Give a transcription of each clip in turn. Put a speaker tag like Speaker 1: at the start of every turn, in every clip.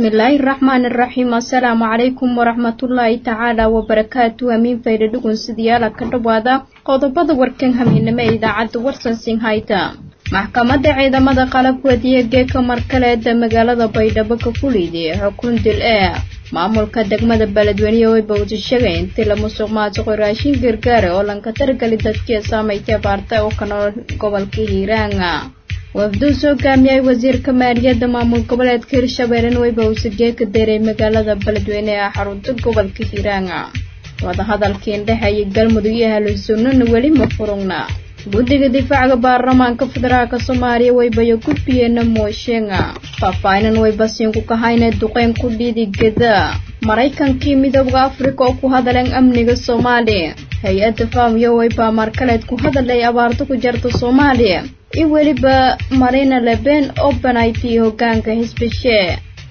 Speaker 1: bismillaahi raxmaani raxiim assalaamu calaykum waraxmatullaahi tacaala wabarakaatu hamiin fayda dhugun sidayaala ka dhawaada qodobada warkan hamiinimo ee idaacadda warsan sinhayta maxkamadda ciidamada qalabwadiya geeka markaleeda magaalada baydhabo ka fuliyday xukun dil ee maamulka degmada beledweyne way bawdashagay intii la musuq maasuqo raashin gargaara oo lanka targali dadkii saamaytay abaarta oo ka nool gobolka hiiraanga wafduu soo gaamiyay wasiirka maaliyadda maamul goboleedka hirshabeellen weyba uusagee ka deeray magaalada beledweyne ee xarunta gobolka hiiraanga wadahadalkii indhexeeyay galmudug iyo ahlusunnana weli ma furugna guddiga difaaca baarlamaanka federaalka soomaaliya waybayo gudbiyeena mooshenga faahfaahinan waybasiinku kahayna duqeyn ku dhiidigada maraykankii midooda afrika oo ku hadaleen amniga soomaaliya hay-adda faamiyo waybaa markaleed ku hadalay abaarto ku jarta soomaaliya iyo weliba marina leben oo banaytay hogaanka xisbishee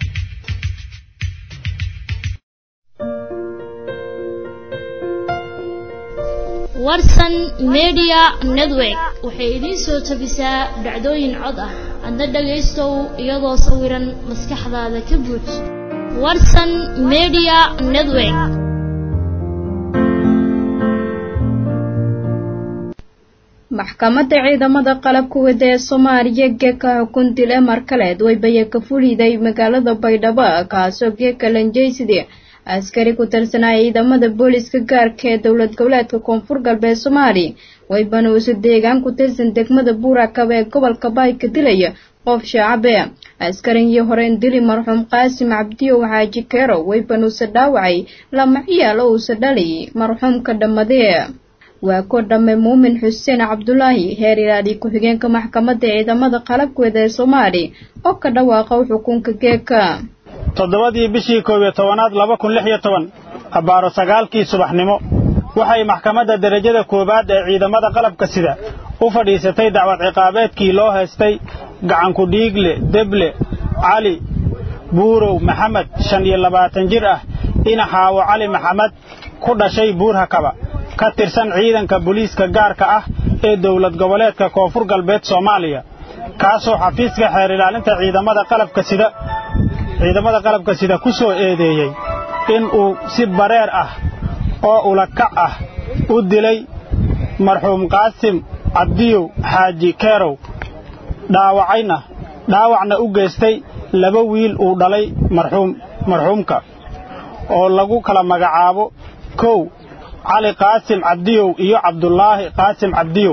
Speaker 2: warsan media network waxay idiin soo tabisaa dhacdooyin cod ah adna dhagaystow iyadoo sawiran maskaxdaada ka buuj warsan media network
Speaker 1: maxkamadda ciidamada qalabka wada ee soomaaliya geeka xukun dil ee markaleed waybaya ka fuliday magaalada baydhabo kaasoo geeka lanjeyside askari ku tirsanaya ciidamada booliska gaarka ee dowlad goboleedka koonfur galbeed soomaaliya waybana uuse deegaan ku tirsan degmada buurakaba ee gobolka baay ka dilaya qof shaacabe askarigii horeen dili marxuum qaasim cabdiyow xaaji keero wayban uuse dhaawacay lama ciyaal oo uuse dhalay marxuumka dhammadee waa ko dhamme muumin xuseen cabdulaahi heer ilaali ku-xigeenka maxkamadda ciidamada qalabkeeda ee soomaaliya oo ka dhawaaqa xukunka geeka
Speaker 3: toddobadii bishii koob iyo tobanaad laba kun lix iyo toban abbaaro sagaalkii subaxnimo waxay maxkamadda derajada koowaad ee ciidamada qalabka sida u fadhiisatay dacwad ciqaabeedkii loo haystay gacanku dhiigle deble cali buurow maxamed shan iyo labaatan jir ah inaxaawo cali maxamed ku dhashay buurhakaba ka tirsan ciidanka booliiska gaarka ah ee dowlad goboleedka koonfur galbeed soomaaliya kaasoo xafiiska xeer ilaalinta ciidamada qalabka sida ciidamada qalabka sida ku soo eedeeyey in uu si bareer ah oo ulakac ah u dilay marxuum qaasim cabdiyow xaaji keerow dhaawacayna dhaawacna u geystay laba wiil uu dhalay marxuum marxuumka oo lagu kala magacaabo kow cali qaasim cabdiyow iyo cabdulaahi qaasim cabdiyow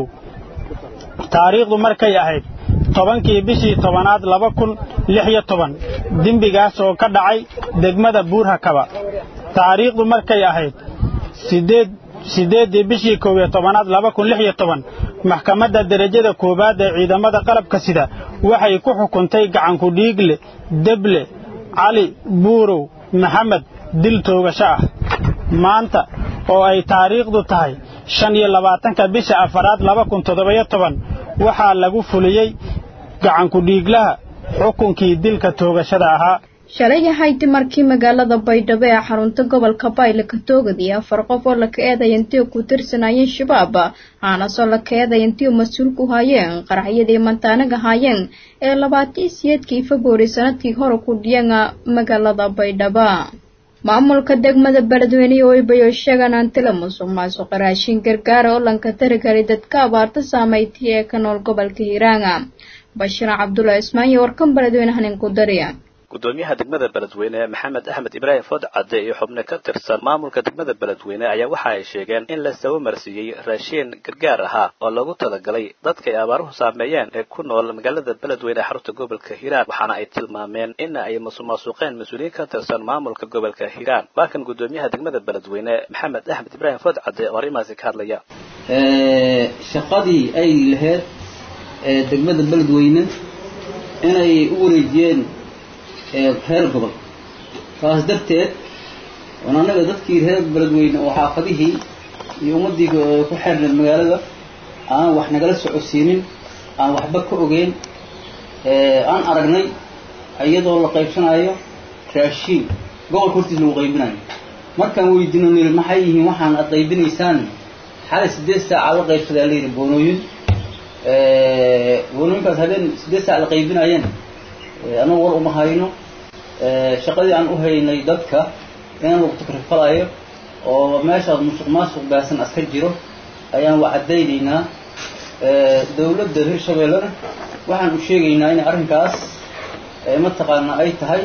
Speaker 3: taariikhdu markay ahayd tobankii bishii tobanaad laba kun lix iyo toban dembigaas oo ka dhacay degmada buurhakaba taariikhdu markay ahayd sideed siddeeddii bishii koob iyo tobanaad laba kun lix iyo toban maxkamadda derajada koowaad ee ciidamada qalabka sida waxay ku xukuntay gacanku dhiigle deble cali buurow maxamed dil toogasho ah maanta oo ay taariikhdu tahay shan iyo labaatanka bisha afaraad laba kun toddobiyo toban waxaa lagu fuliyey gacanku dhiiglaha xukunkii dilka toogashada ahaa
Speaker 1: shalay ahayd markii magaalada baydhabo ee xarunta gobolka bayle ka toogadiy afar qof oo laka eedaya intii ku tirsanayeen shabaab aanasoo laka eedaya intii mas-uul ku haayeen qaraxyadii mantaanaga haayeen ee labaatii siyeedkii februari sanadkii hore ku dhiyeen magaalada baydhabo maamulka degmada beledweyne waybayo sheegaan antila musuq maasuqa raashin gargaara oo lanka taragali dadka abaarta saamaytay ee ka nool gobolka hiiraanga bashiir cabdulla ismaan iyo warkan beledweyne hanin ku dariya
Speaker 4: gudoomiyaha degmada beledweyne maxamed axmed ibraahim food cadde iyo xubno ka tirsan maamulka degmada beledweyne ayaa waxa ay sheegeen in la saba marsiiyey raashiin gargaar ahaa oo loogu talagalay dadka ay abaaruhu saameeyeen ee ku nool magaalada beledweyne ee xarunta gobolka hiiraan waxaana ay tilmaameen in ay masuqmaasuqeen mas-uuliyiin ka tirsan maamulka gobolka hiiraan waa kan gudoomiyaha degmada beledweyne maxamed axmed ibraahim food cadde oo arrimahaasi ka hadlaya
Speaker 5: shaqadii ay lahayd degmada beledweyne inay u wareejiyeen reer gobol saas darteed oon annaga dadkii reer beledweyne oo xaafadihii iyo ummaddii ku xeerneed magaalada aan wax nagala socodsiinin aan waxba ka ogeyn aan aragnay iyadoo la qaybsanayo raashiin gobolka hortiis lagu qaybinayo markaan weydiino niri maxay yihiin waxaan ad qaybinaysaan xalay siddeed saaca la qaybsadaa layidhi boonooyin boonooyinkaas habeen siddeed saac la qaybinayeen annagu war uma hayno shaqadii aan u haynay dadka inaan lagu takrifalayo oo meeshaas musuq maasuq baasan aska jiro ayaan wa caddaynaynaa dawladda hirshabeellena waxaan u sheegaynaa in arrinkaas mataqaana ay tahay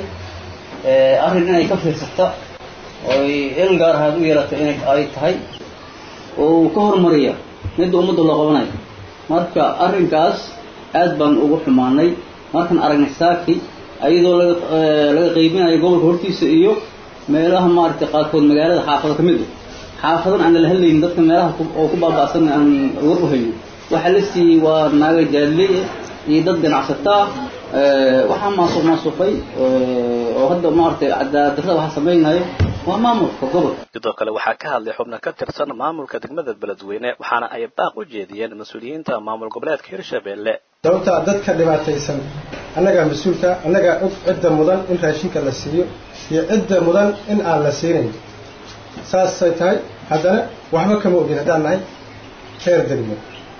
Speaker 5: arrin inay ka fiirsata ooy il gaar ahaad u yeelata inay ay tahay oo uu ka hormariya midda ummadda loo qabanayo marka arrinkaas aad baan ugu xumaanay markaan aragnay saaki ayadoo laga laga qaybinayo gobolka hortiisa iyo meelaha maaragtay qaarkood magaalada xaafado ka mid a xaafadan aan lala hadlaynin dadka meelaha oo ku baaba'san aan war u hayno waxaa la siiyey waa naaga jaadley iyo dad ganacsataa waxaa maasuq maasuqay oo hadda maaragtay cadaadarada waxa samaynayo waa maamulka gobolka
Speaker 4: sidoo kale waxaa ka hadlay xubno ka tirsan maamulka degmada beledweyne waxaana ay baaq u jeediyeen mas-uuliyiinta maamul goboleedka hirshabeelle
Speaker 6: sababtaa dadka dhibaataysan annagaa mas-uulka annagaa og cidda mudan in raashinka la siiyo iyo cidda mudan in aan la siinayn saasay tahay haddana waxba kama ogin haddaan nahay reer degmo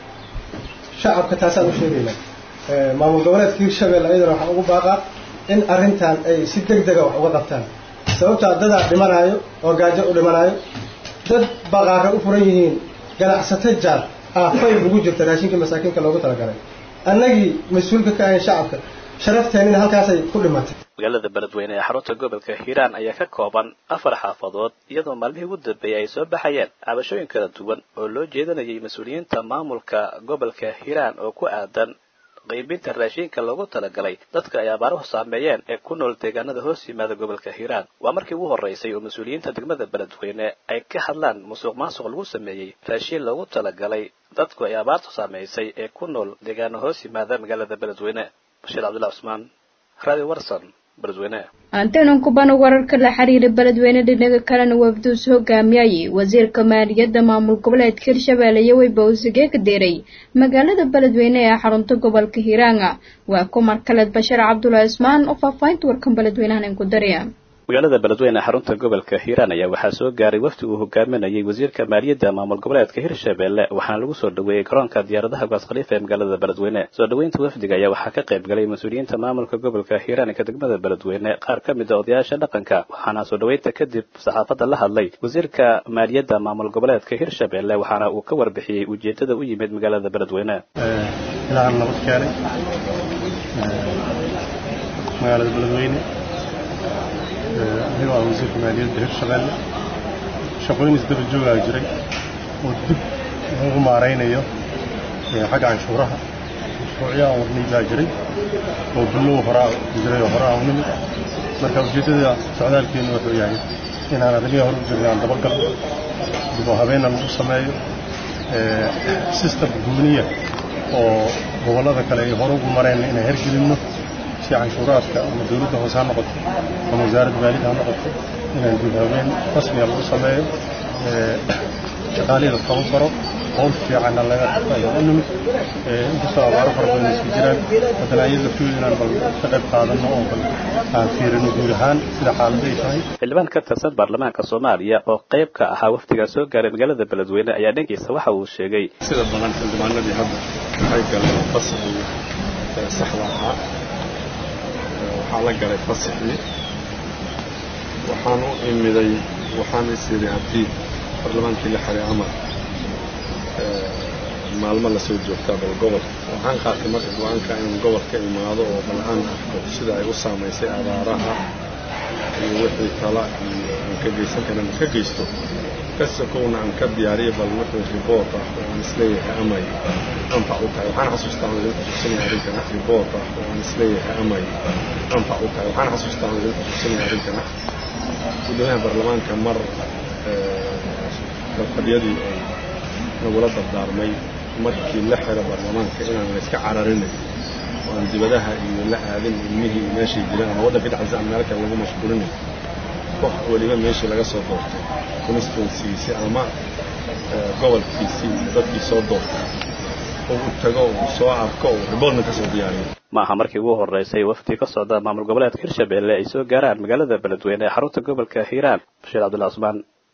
Speaker 6: shacabka taasaan u sheegaynaa maamul goboleedka hirshabelle ayadana waxaan ugu baaqaa in arrintan ay si deg dega wax uga qabtaan sababtaa dadaa dhimanaayo oo gaajo u dhimanaayo dad baqaara u furan yihiin ganacsato jaar aafay ugu jirta raashinkii masaakiinka loogu talagalay annagii mas-uulka ka ahayn shacabka sharafteenina halkaasay ku dhimatay
Speaker 4: magaalada beledweyne ee xarunta gobolka hiiraan ayaa ka kooban afar xaafadood iyadoo maalmihii ugu dambeeyay ay soo baxayeen cabashooyin kala duwan oo loo jeedinayay mas-uuliyiinta maamulka gobolka hiiraan oo ku aadan qaybinta raashinka loogu talagalay dadka ay abaaruhu saameeyeen ee ku nool deegaanada hoos yimaada gobolka hiiraan waa markii ugu horraysay oo mas-uuliyiinta degmada beledweyne ay ka hadlaan musuq maasuq lagu sameeyey raashin loogu talagalay dadku ay abaartu saameysay ee ku nool deegaano hoos yimaada magaalada beledweyne bashiir cabdullahi cusmaan radio warson beledweyne
Speaker 1: antenan kubana wararka la xiriira beledweyne dhinaga kalena wafduus hogaamiyay wasiirka maaliyadda maamul goboleedka hirshabeelle iyo weyba usige ka deeray magaalada beledweyne ee xarunta gobolka hiiraanga waa kumar kaleed bashir cabdulaahi ismaan oo faahfaahinta warkan beledweynahan ku daraya
Speaker 4: magaalada beledweyne ee xarunta gobolka hiiraan ayaa waxaa soo gaaray wafdi uu hogaaminayay wasiirka maaliyadda maamul goboleedka hirshabeelle waxaana lagu soo dhaweeyey garoonka diyaaradaha gaas khaliifa ee magaalada beledweyne soo dhaweynta wafdiga ayaa waxaa ka qayb galay mas-uuliyiinta maamulka gobolka hiiraan ee ka degmada beledweyne qaar ka mid a odayaasha dhaqanka waxaana soo dhaweynta kadib saxaafadda la hadlay wasiirka maaliyadda maamul goboleedka hirshabeelle waxaana uu ka warbixiyey ujeedada u yimid magaalada beledweyne
Speaker 7: ilaahan nabad keenay magaalada beledweyne anigoo ah wasiirka maaliyadda hirshabeelle shaqooyin isdaba joogaa jiray oo dib lagu maaraynayo xagga canshuuraha mashruucyo aan wadnay baa jiray oo billow horaa jiray oo hore aan u nimid marka ujeeddada socdaalkeennu wuxuu yahay inaan arrimihii hore u jirnay aan dabagalno dib oo habeenna lagu sameeyo system guuniya oo gobollada kale ay hore ugu mareen inaan hergelinno si canshuuraadka ama dawladda hoose ha noqoto ama wasaaradda maaliyadda ha noqoto inaan dib habeen rasmiga lagu sameeyo shaqaalihii la taban karo howl fiicanna laga ayaan u nimid inkastoo abaaro fara badan isku jiraan haddana iyada laftooda inaan bal ka qayb qaadanno oo bal aan fiirino guud ahaan sida xaaladda ay tahay
Speaker 4: xildhibaan ka tirsan baarlamaanka soomaaliya oo qayb ka ahaa wafdiga soo gaaray magaalada beledweyne ayaa dhankiisa waxa uu sheegay
Speaker 8: sida badan xildhibaanadii hadda waxay galeen fasaxii saxda ahaa waxaa la galay fasaxii waxaan u imiday waxaan is yidhi haddii baarlamaankii la xiray amar maalmo lasoo joogtaa bal gobolka waxaan qaatay marka go-aanka inaan gobolka imaado oo bal aan arko sida ay u saamaysay abaaraha iyo wixii kala iyo aan ka geysan karin ka geysto kasakowna aan ka diyaariyo bal wixii riboort ah oo aan isleeyahay amay anfac u tahay waxaan xasuustaa aan idin xusuusinaya arrinkan ah riboort ah oo aan isleeyahay amay anfac u tahay waxaan xasuustaa aan idin xusuusinaya arrinkan ah guddoomiyaha baarlamaanka mar kalfadhiyadii oo nagula dardaarmay markii la xiro baarlamaanka inaan layska cararinay oo aan dibadaha iyo la aadin ilmihii meeshay jiraan ama waddanka dhexdiisa aan meel kale lagu mashquulinay qof weliba meeshii laga soo doortay constituencygiisii ama gobolkiisii dadkii soo doortay uu tago uu soo arko uu riboortna ka soo diyaariyo
Speaker 4: ma aha markii ugu horreysay wafdi ka socda maamul goboleedka hirshabeelle ay soo gaaraan magaalada beledweyne ee xarunta gobolka hiiraan bashiir cabdullahi cusmaan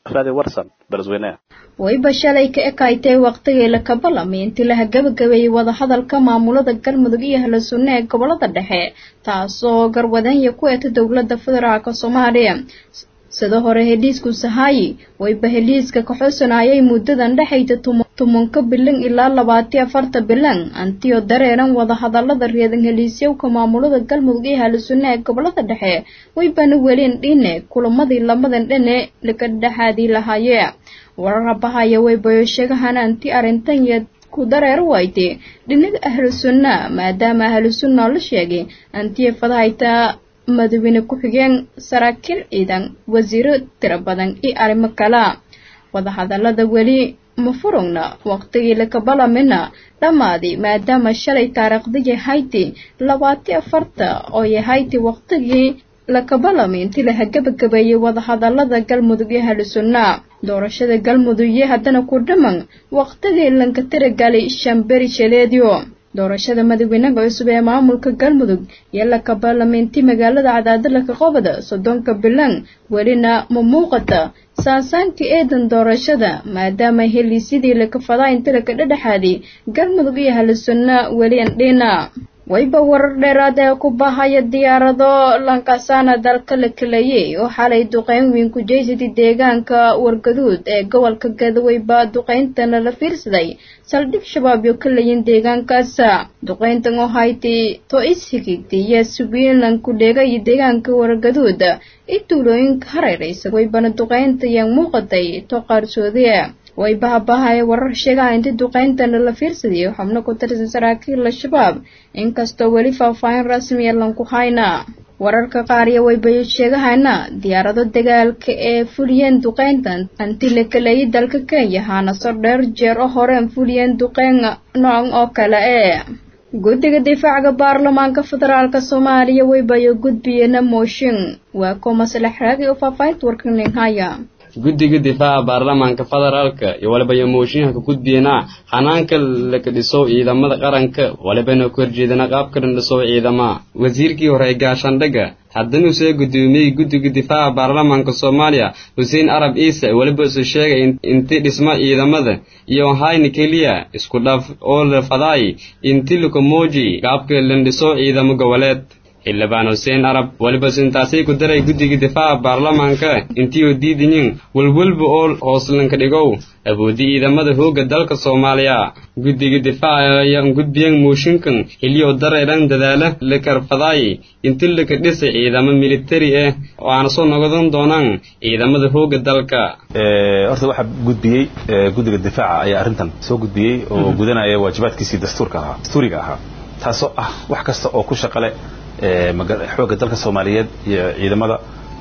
Speaker 4: radio warsan beledweyne
Speaker 1: wayba shalay ka ekaaytay waqtigii la kabalamay intii laha gabagabeeyey wadahadalka maamulada galmudug iyo ahlu sunne ee gobolada dhexe taasoo garwadanya ku eeta dowladda federaalka soomaaliya sida hore heliisku sahaayi wayba heliiska ka xusanayay muddadan dhexayda tumanka bilan ilaa labaati afarta bilan antiyo dareeran wadahadalada reedan heliisyowka maamulada galmudug iyo ahlu sunne ee gobolada dhexe waybana welin dhine kulamadii lamadan dhane laga dhexaadii lahaaye wararabahaya waybayo sheegahan anti arrintan iyo ku dareer wayte dhinaga ahlu sunna maadaama ahlu sunna la sheegay antiya fadahayta madaxweyne ku-xigeen saraakiil ciidan wasiiro tiro badan iyo arrimo kala wadahadalada weli ma furugna waqtigii lakabalamina dhammaaday maadaama shalay taariikhdii hayti labaati afarta oo yahayti waqtigii lakabalami intii laha gabagabeeyey wadahadalada galmudug iyo ahlu sunna doorashada galmudug iyo haddana ku dhaman waqtigii lanka tiragalay shamberi shaleediyo doorashada madaxweynaha cusub ee maamulka galmudug iyo lakabaalameynti magaalada cadaadalaka qobada soddonka bilan welina ma muuqata saasaanka eedan doorashada maadaama heliisyadii lakafadaa inti laka dhedhexaaday galmudug iyo halisunna weli andhina wayba warar dheeraad ee ku bahaya diyaarado lankasaana dalka la kaleeyey oo xalay duqeyn weyn ku jeysatay deegaanka wargaduud ee gobolka gadaweyba duqeyntana la fiirsaday saldhig shabaab yo ka layin deegaankaasa duqeyntan oo hayti to ishigigtay iyo subiinlan ku dheegay deegaanka wargaduud i tuulooyinka hareeraysa waybana duqeynta yaan muuqatay to qaarsoodie way bahabahaye warar sheegaha intii duqeyntana la fiirsadayo xubno ku tirsan saraakiil al-shabaab inkastoo weli faahfaahin rasmiya lanku hayna wararka qaar iyo waybayo sheegahana diyaarado dagaalka ee fuliyeen duqeyntan anti la kaleeyay dalka kenya haanaso dheer jeer oo horeen fuliyeen duqeyn noocan oo kale ee guddiga difaaca baarlamaanka federaalka soomaaliya waybayo gudbiyena mooshin waa ko maslax raagi oo faahfaahinta warkanin haya
Speaker 9: guddiga difaaca baarlamaanka federaalka iyo walibaya mooshinka ka gudbiyana hanaanka laka dhiso ciidamada qaranka walibana ku horjeedana qaabka dhan dhiso ciidama wasiirkii hore ee gaashaandhaga haddana uu soo gudoomiyey guddiga difaaca baarlamaanka soomaaliya xuseen arab ciise weliba isu sheegay inti dhisma ciidamada iyo hayna keliya isku dhaf oo la fadaay inti lakamooji qaabka lan dhiso ciidamo goboleed xildhibaan xuseen arab weliba sintaasay ku daray guddiga difaaca baarlamaanka intiioo diidayin walwalba oo hooslanka dhigow awoodda ciidamada hoogga dalka soomaaliya guddiga difaaca ayaan gudbiyan mooshinkan xiliyoo dareeran dadaala la karfadaay inti laka dhisay ciidamo militari ah oo aana soo noqdan doonaan ciidamada hoogga dalka
Speaker 10: horta waxaa gudbiyey guddiga difaaca ayaa arrintan soo gudbiyey oo gudanaya waajibaadkiisii dastuurka ahaa dastuuriga ahaa taasoo ah wax kasta oo ku shaqale xoogga dalka soomaaliyeed iyo ciidamada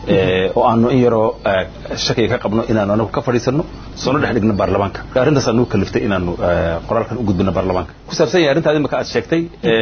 Speaker 10: oo aanu in yaroo shakiga ka qabno inaanu anagu ka fadhiisano soona dhex dhigno baarlamaanka arrintaas aanu kaliftay inaanu qoraalkan u gudbino baarlamaanka ku saabsan yahay arrintaad imaka aad sheegtay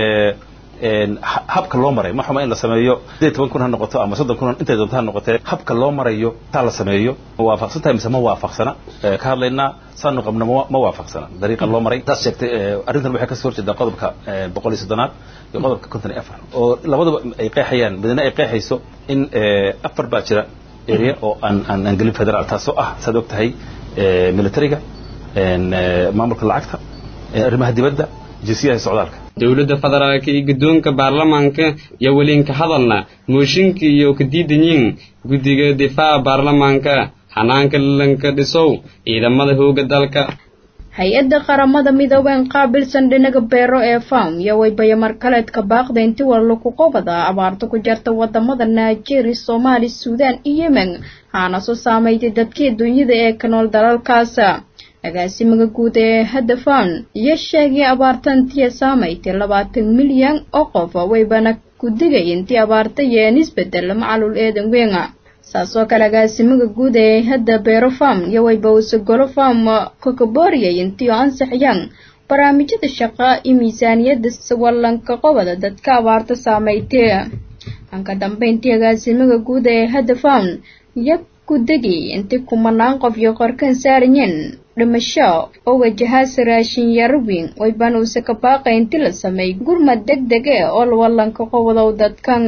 Speaker 10: habka loo maray ma xuma in la sameeyo sideed toban kun ha noqoto ama soddon kun intay doonto ha noqotee habka loo marayo taa la sameeyo ma waafaqsan tahay mise ma waafaqsana ka hadlaynaa saanu qabno ma waafaqsana dariiqa loo maray taas sheegtay arrintan waxay kasoo horjeedaa qodobka boqol iyo soddonaad iyo qodobka konton iyo afar oo labaduba ay qeexayaan midna ay qeexayso in afar baa jira area oo aan aan aan gelin federaal taasoo ah saad og tahay militariga maamulka lacagta arrimaha dibadda jinsiyaha socdaalka
Speaker 9: dowladda federaalka iyo guddoonka baarlamaanka iyo welinka hadalna mooshinka iyo ka diidanyiin guddiga difaaca baarlamaanka xanaanka lanka dhisow ciidamada hoogga dalka
Speaker 1: hay-adda qaramada midoobeen qaabilsan dhinaga beero ee fam iyo waybaya markaleedka baaqda inti wallo ku qobada abaarta ku jarta wadamada nigeria soomaali suudaan iyo yemen haana soo saameeytay dadkii dunyada ee ka nool dalalkaasa agaasimaga guud ee hadafan iyo sheegay abaartantiya saamaytay labaatan milyan oo qof waybana ku digay intii abaarta yeen isbedel macalul eedan weynga saasoo kale agaasimaga guud ee hadda beero fam iyo wayba usagolo fam kokabooriyay intii oo ansaxyaan barnaamijyada shaqa iyo miisaaniyadda wallanka qobada dadka abaarta saamaytay anka dambeyntii agaasimaga guud ee hadda fam iyo ku degay intii kumanaan qof iyo qorkan saarayeen dhimasho oo wajahaasa raashin yaro weyn waybana uuse ka baaqay inti la sameey gurmad deg deg e oo wallanka qowadow dadkanga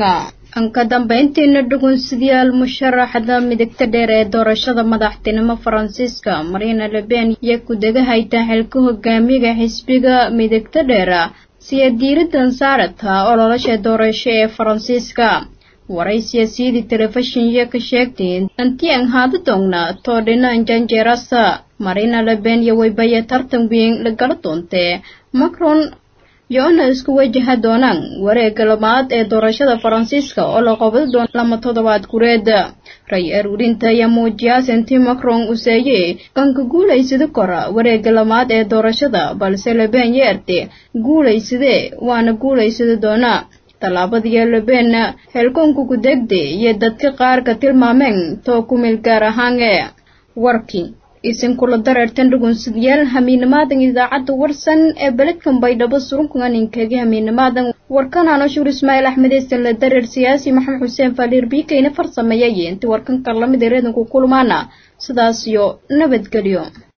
Speaker 1: ka dambayntiina dhugunsidayaal musharaxda midigta dheer ee doorashada madaxtinimo faransiiska marina leben iyo ku-degahayta xilka hogaamiga xisbiga midigta dheer siya diiradan saarata ololasha doorasho ee faransiiska waray siyaasiyadii telefishinyo ka sheegtay intii aan haada doogna toodhinan janjeerasa marina leben iyo waybaya tartan weyn lagala doontee macron yo-ana isku wajaha doonaan wareega labaad ee doorashada faransiiska oo la qabadi doono lama toddobaad gureed ray aruurinta ayaa muujiyaas intii macron uu seeyey kanka guulaysada kora wareega labaad ee doorashada balse leben yeerte guulaysadee waana guulaysada doonaa tallaabadiyo leben xilkoonka ku-degde iyo dadka qaar ka tilmaameen too ku meel gaar ahaane warkii isinkula dareertan dhugunsidayaal hamiinamaadan idaacadda warsan ee beledkan baydhabo surunkan inkaga hamiinamaadan warkan anoshuur ismaaciil axmed eesan la dareer siyaasi maxamed xuseen faaliir biikayna farsameeyay intii warkan karlamid ee reedanku kulmaana sidaas iyo nabadgelyo